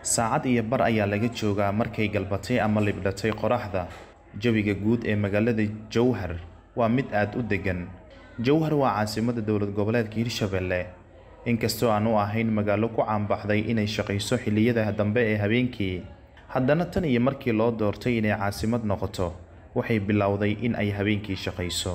saacad iyo bar ayaa laga joogaa markay galbatay ama libdhatay qoraxda jawiga guud ee magaalada jowhar waa mid aad u deggan jowhar waa caasimada dowlad goboleedka hirshabelle inkastoo aan u ahayn magaalo ku caanbaxday inay shaqayso xilliyada dambe ee habeenkii haddana tan iyo markii loo doortay inay caasimad noqoto waxay bilowday in ay habeenkii shaqayso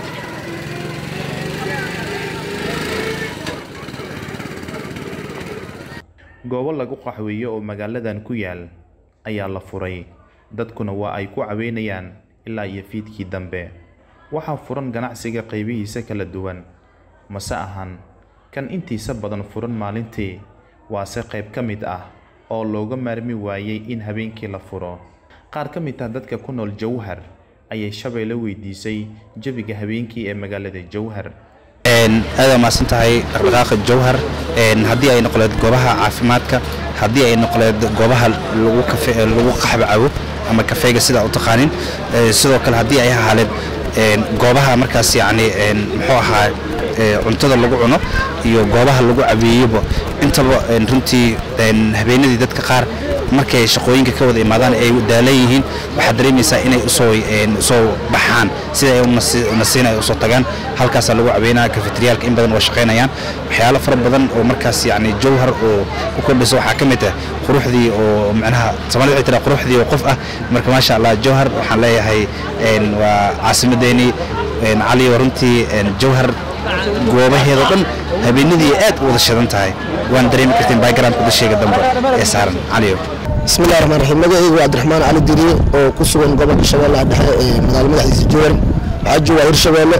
goobo lagu qaxweeyo oo magaaladan ku yaal ayaa la furay dadkuna waa ay ku caweynayaan ilaa iyo fiidkii dambe waxaa furan ganacsiga qaybihiisa kala duwan mase ahan kan intiisa badan furan maalintii waase qayb ka mid ah oo looga maarmi waayey in habeenkii la furo qaar ka mid ah dadka ku nool jowhar ayay shabeelle weydiisay jawiga habeenkii ee magaalada jowhar aad waa mahadsan tahay dhaqdhaqaaqa jowhar haddii ay noqoleed goobaha caafimaadka haddii ay noqoleed goobaha lagu kafe lagu qaxba cabo ama kafeega sidaa u taqaanin sidoo kale haddii ay ahaaleed goobaha markaas yacni muxuu ahaa cuntada lagu cuno iyo goobaha lagu cabeeyeba intaba runtii habeenadii dadka qaar markay shaqooyinka ka wada imaadaan ay daalan yihiin waxaad dareemaysaa inay usoo usoo baxaan sida ay nasiina ay usoo tagaan halkaasaa lagu cabeynaya kafeteriyaalka in badan waa shaqaynayaan waxyaalo fara badan oo markaas yacni jowhar oo ku kordhisa waxaa ka mid ah quruxdii oo macnaha soomaalida waxay tiraa quruxdii oo qof ah marka maasha allah jowhar waxaan leeyahay waa caasimadeennii cali waa runtii jowhar goobaheeda dhan habeenadii aad u wada shidan tahay waan dareemi karteen backgroundka dusheega dambe ee saaran caliyo bismillahi raxmaan raxiim magacaygu waa cabdiraxmaan cali diriye oo ku sugan gobolka shabeellaha dhexe ee magaalo madaxdiisa jowhar waxaa jooga hirshabeelle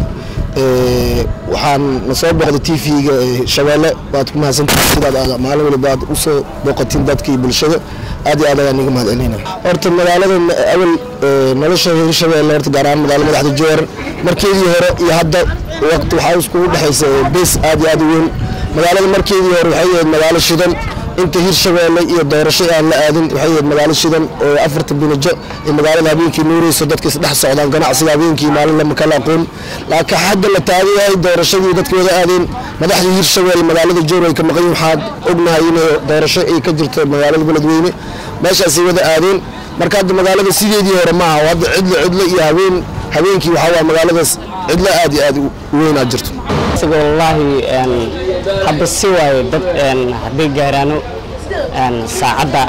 waxaan na soo booqday t v-ga shabeelle waad ku mahadsantahay sidaad aad maalin waliba aad usoo booqatiin dadka iyo bulshada aad iyo aad ayaan iga mahad celinaya horta magaalada awal nolosha hirshabeelle horta gaar ahaan magaalo madaxda jowhar markeedii hore iyo hadda waqti waxaa iskugu dhexaysa bees aad iyo aad u weyn magaalada markeedii hore waxay ahayd magaalo shidan inta hirshabeelle iyo doorasho aan la aadin waxay ahayd magaalo shidan oo afarta binajo ee magaalada habeenkii nuureyso dadka isdhex socdaan ganacsiga habeenkii maalin lama kala aqoon laakiin hadda la taagan yahay doorashadii dadka wada aadeen madaxdii hirshabeelle magaalada jowr ay ka maqan waxaad ognahay inay doorasho ay ka jirto magaalada beledweyne meeshaasay wada aadeen marka hadda magaalada sideedii hore maaha hadda cidlo cidlo iyo habeen habeenkii waxaa waa magaaladaas cidlo aad iyo aad u weynaa jirto wallaahi hadda si waayo dad hadday gaaraano saacadda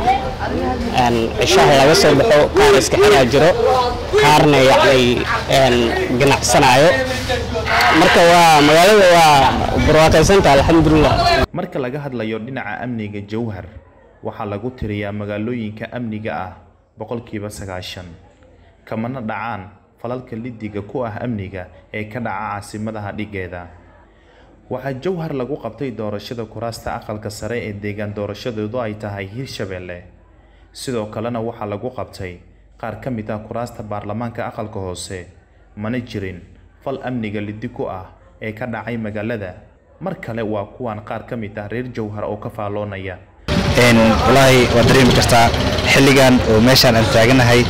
cishaha laga soo baxo qaar iska xiraa jiro qaarna yacni ganacsanaayo marka waa magaalada waa barwaaqaysanta alxamdulilah marka laga hadlayo dhinaca amniga jowhar waxaa lagu tiriyaa magaalooyinka amniga ah boqolkiiba sagaashan kamana dhacaan falalka lidiga ku ah amniga ee ka dhaca caasimadaha dhigeeda waxaa jowhar lagu qabtay doorashada kuraasta aqalka sare ee deegaan doorashadoodu ay tahay hirshabeelle sidoo kalena waxaa lagu qabtay qaar ka mid ah kuraasta baarlamaanka aqalka hoose mana jirin fal amniga lidi ku ah ee ka dhacay magaalada mar kale waa kuwan qaar ka mid ah reer jowhar oo ka faalloonaya walaahi waad dareemi kartaa xilligan oo meeshaan aan taaganahay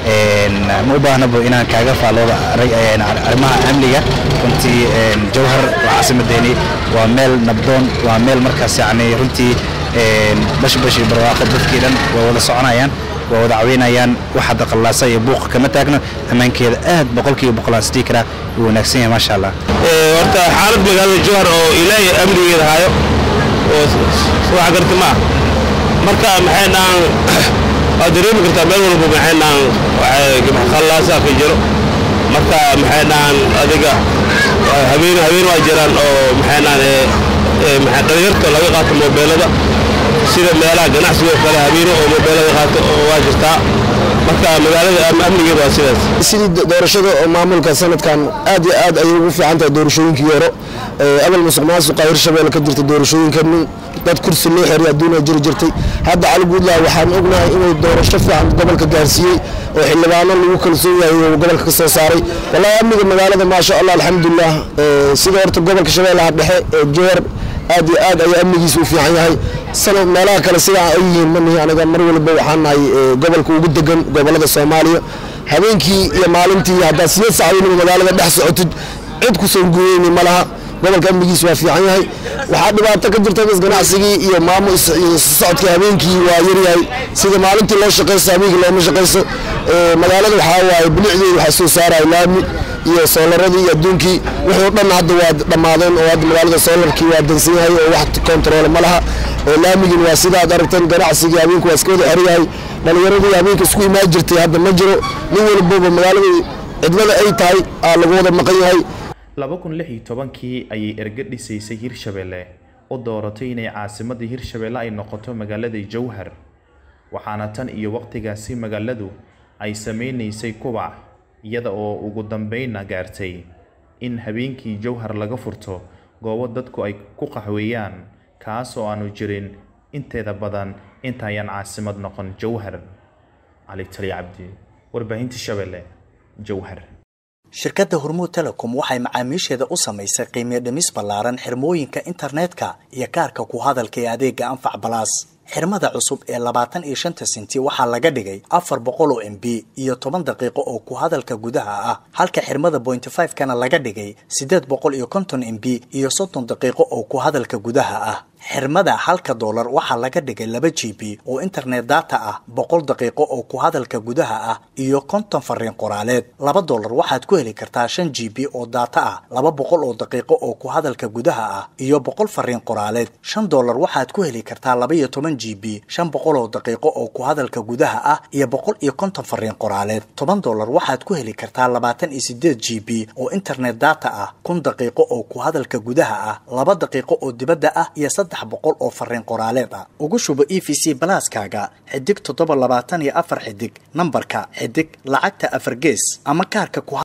ma u baahnabo inaan kaaga faallooda arrimaha amniga runtii jowhar waa caasimadeeni waa meel nabdoon waa meel markaas yacni runtii bashbash iyo barwaaqo dadkii dhan waa wada soconayaan waa wada caweynayaan wax hadda qallaasa iyo buuqa kama taagno ammaankeeda aad boqolkiiba boqolaan sidii karaa wuu wanaagsan yahay maasha allah horta xaalad magaalada jowhar oo ilaahay amnigeeda hayo oo wax garti ma ah marka maxay dhahan waad dareemi kartaa meel walba maxay dhahan khallaasa ka jiro marka maxay dhahan adiga habeen habeen waa jiraan oo maxay dhahan maxay dhalinyarta laga qaato moobeelada sida meelaha ganacsiga oo kale habeeno oo moobeelada qaato waa jirtaa marka magaalada amnigeeda waa sidaas sidii doorashada oo maamulka sanadkan aad iyo aad ayay ugu fiican tahay doorashooyinkii hore abal musuq maasuqa hirshabeelle ka jirta doorashooyinka dad kursi loo xeray adduunya jiri jirtay hadda cali guudlaha waxaan ognahay inuu doorasho fiican gobolka gaarsiiyey oo xildhibaano lagu kalsoon yahay uu gobolka ka soo saaray wallahi amniga magaalada maasha allah alxamdulilah sida horta gobolka shabeellaha dhexe ee jowhar aad iyo aad ayaa amnigiisa u fiican yahay sanad meelaha kale sidaa ay yihiin manihi aniga mar waliba waxaan nahay gobolka ugu degan gobolada soomaaliya habeenkii iyo maalintii haddaad sideed saacadood magaalada dhex socotid cid ku soo guureyni ma laha gobolka amnigiisa waa fiican yahay waxaa dhibaato ka jirta bas ganacsigii iyo maamul iyo socodkii habeenkii waa yaryahay sida maalintii loo shaqaysto habeenkii looma shaqaysto magaalada waxaa waaye bilicdeeda waxaa soo saaraya laami iyo soolaradii iyo adduunkii wixii o dhan hadda waa dhammaadeen oo hadda magaalada soolarkii waa dansan yahay oo wax kontaroole ma laha laamigin waa sidaad aragteen ganacsigii habeenku waa iska wada xeryahay dhallinyaradii habeenka isku imaan jirtay hadda ma jiro nin walbaba magaaladii cidlada ay tahay aa lagu wada maqan yahay laba kun lix iyo tobankii ayay erga dhisaysay hirshabelle u dooratay inay caasimadda hirshabelle ay noqoto magaalada jowhar waxaana tan iyo waqtigaasi magaaladu ay sameynaysay kubac iyada oo ugu dambeynna gaartay in habeenkii jowhar laga furto goobo dadku ay ku qaxweeyaan kaas oo aanu jirin inteeda badan intaayaan caasimad noqon jowhar cali tali cabdi warbaahinta shabelle jowhar shirkadda hormuud telecom waxay macaamiisheeda u samaysay qiimiyo dhimis ballaaran xirmooyinka internetka iyo kaarka ku hadalka ee adeega anfac balaas xirmada cusub ee labaatan iyo shanta senti waxaa laga dhigay afar boqol oo m b iyo toban daqiiqo oo ku hadalka gudaha ah halka xirmada bointy five kana laga dhigay siddeed boqol iyo konton m b iyo soddon daqiiqo oo ku hadalka gudaha ah xirmada halka doolar waxaa laga dhigay laba g b oo internet data ah boqol daqiiqo oo ku hadalka gudaha ah iyo konton fariin qoraaleed laba doolar waxaad ku heli kartaa shan g b oo data ah laba boqol oo daqiiqo oo ku hadalka gudaha ah iyo boqol fariin qoraaleed shan doolar waxaad ku heli kartaa laba iyo toban g b shan boqol oo daqiiqo oo ku hadalka gudaha ah iyo boqol iyo konton fariin qoraaleed toban doolar waxaad ku heli kartaa labaatan iyo sideed g b oo internet data ah kun daqiiqo oo ku hadalka gudaha ah laba daqiiqo oo dibadda ah iyo saddex boqol oo fariin qoraaleed ah ugu shubo e v c balaaskaaga xidig toddoba labaatan iyo afar xidig nambarka xidig lacagta afar gees ama kaarka ku